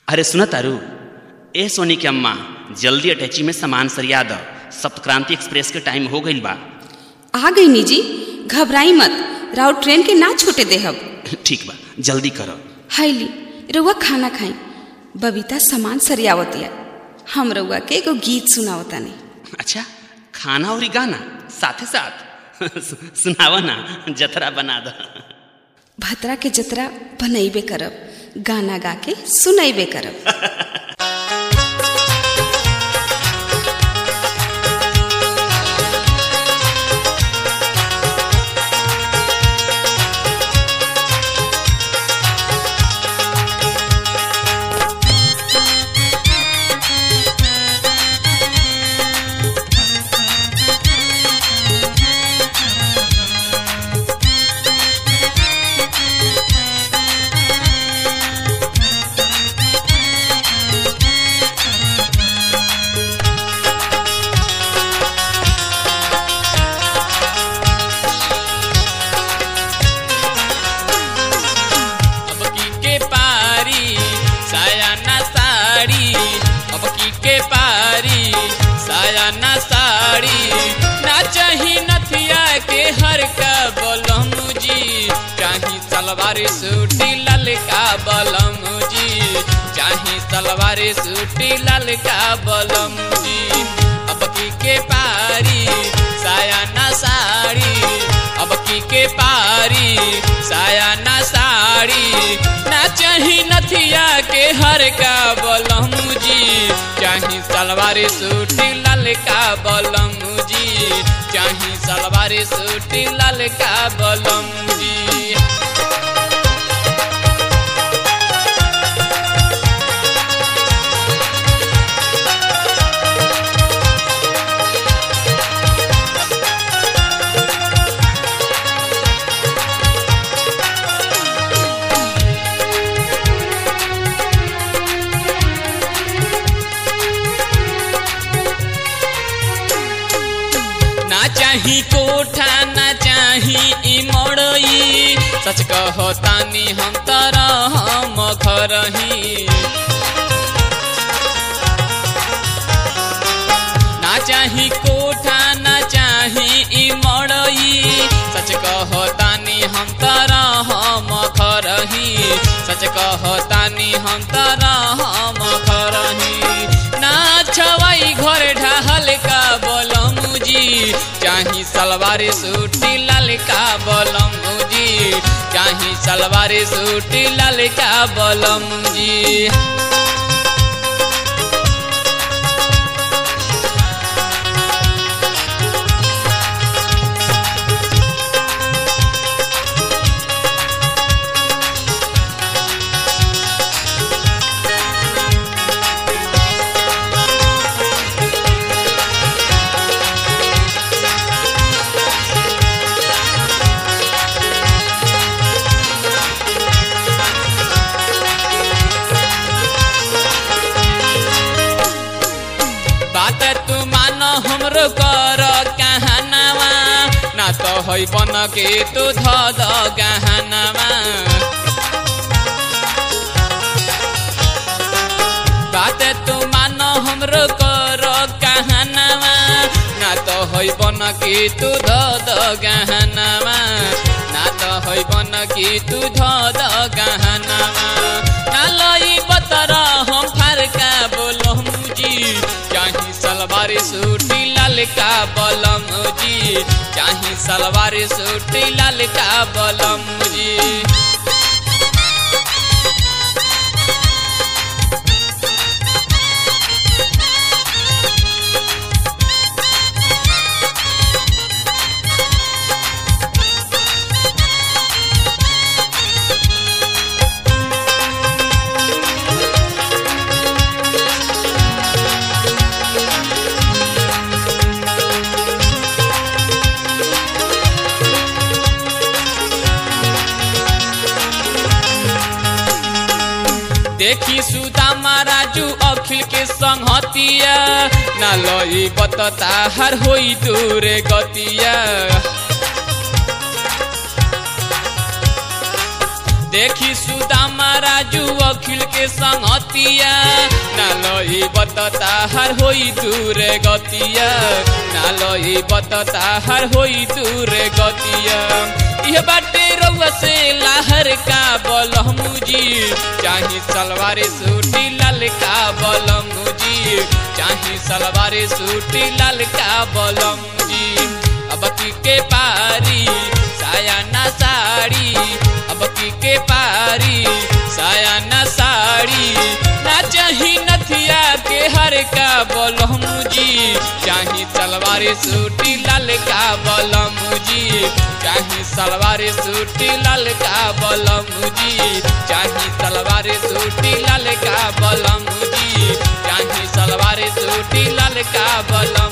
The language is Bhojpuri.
अरे सुन तारू ए सोनी के अम्मा जल्दी अटैची में सामान सरिया द सप्तक्रांति एक्सप्रेस के टाइम हो गईल बा आ गई नी जी घबराई मत राउ ट्रेन के ना छूटे देहब ठीक बा जल्दी करो हाईली रउआ खाना खाई बबीता सामान सरियावतिया हम रउआ के एगो गीत सुनावतानी अच्छा खाना और गाना साथे साथ सुनावा ना जतरा बना द भतरा के जतरा बनैबे करब गाना गा के सुनैबे करब अब की के पारी साया ना साड़ी अब की के पारी साया ना साड़ी ना चाही नथिया के हर का बलम जी चाही सलवार सूटी ललका बलम जी चाही सलवार सूटी ललका बलम जी अब की के पारी साया ना साड़ी अब की के पारी साया ना साड़ी ना चाही नथिया के हर का बलम जी चाही सलवार सूटी ललका बलम जी चाही सलवार सूटी ललका बलम जी ना चाही कोठा ना चाही ई मड़ई सच कहो तानी हम तरह हम घरही ना चाही कोठा ना चाही ई मड़ई सच कहो तानी हम तरह हम घरही सच कहो तानी हम तरह हम घरही ना छवाई घर ढहल का बोलम जी चाही सलवार सूटी ललका बलम जी चाही सलवार सूटी ललका बलम जी बात तू मान हमरो कर कहनावा ना तो है बन के तू ध द गहनावा बात तू मान हमरो कर कहनावा ना तो है बन के तू ध द गहनावा ना तो है बन के तू ध द गहनावा ना लई बतरा हम फरका बोलम जी चाही सलवार सूटी ललका बलम जी चाही सलवार सूटी ललका बलम जी देखी सुदामा राजू अखिल के संगतिया ना लई बतता हर होई दूरे गतिया देखी सुदामा राजू अखिल के संगतिया नालई बतता हर होई दूर गतिया नालई बतता हर होई दूर गतिया यह बाटे रउआ से लाहर का बलमुजी चाही सलवार सूटी लाल का बलमुजी चाही सलवार सूटी लाल का बलमुजी अब की के पारी साया ना साड़ी अब की के पारी साया ना साड़ी ना चाही नथिया के हर का बलमुजी चाही सलवार सूटी लाल का बलमुजी चाही सलवार सूटी लाल का बलमुजी चाही सलवार सूटी लाल का बलमुजी चाही सलवार सूटी लाल का बलम